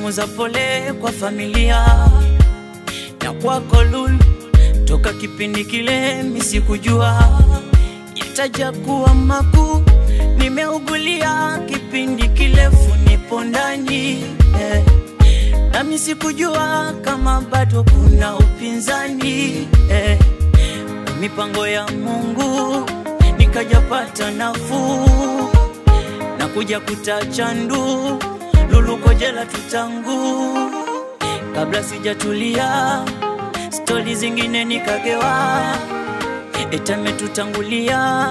salamu za pole kwa familia na kwako Lulu, toka kipindi kile misikujua itaja kuwa makuu. Nimeugulia kipindi kirefu, nipo ndani eh. nami sikujua kama bado kuna upinzani eh. mipango ya Mungu nikajapata nafuu na kuja kutachandu luluko jela tutangu kabla sijatulia stori zingine nikagewa etametutangulia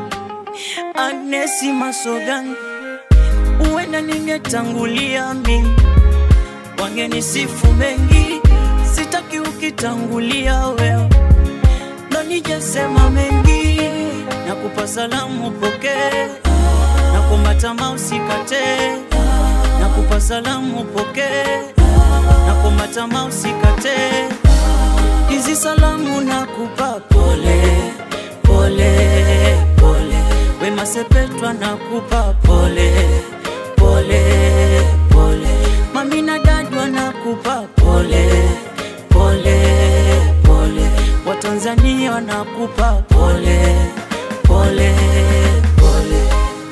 Anesi Masogan, uenda ningetangulia mi, wangenisifu mengi, sitaki ukitangulia wewe ndo nijesema mengi, na kupa salamu pokee, na kumatama usikate, na kupa salamu pokee, na kumatama usikate, hizi salamu na kupa pole pole pole, Wema Sepetu nakupa pole pole pole, mami na dadu nakupa pole pole pole, Watanzania wanakupa pole pole pole.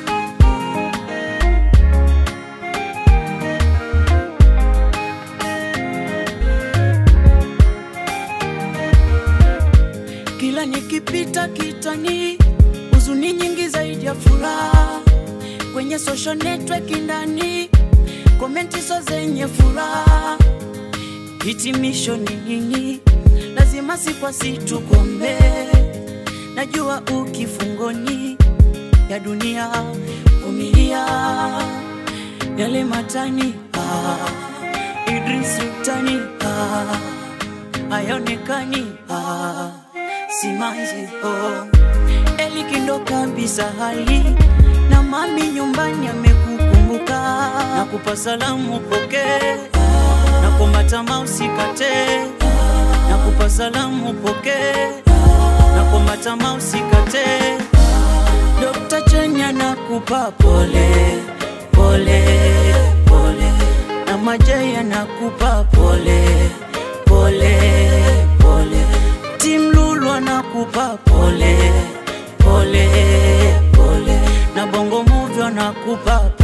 Kila nikipita kitani, huzuni nyingi zaidi ya furaha. Kwenye social network ndani, komenti so zenye furaha. Hitimisho ni nini? Lazima si kwa si tukombe. Najua ukifungoni ya dunia, vumilia yale matani ah, Idris Rutani ah, hayaonekani ah, simanzi oh. Eli kindo kabisa hali na mami nyumbani amekukumbuka na kupa salamu pokee na kumatama usikate na kupa salamu pokee na kumatama usikate Dr. Chenya na kupa pole pole pole na Majeya na kupa pole pole pole Tim Lulu anakupa pole pole pole na Bongo Movie anakupa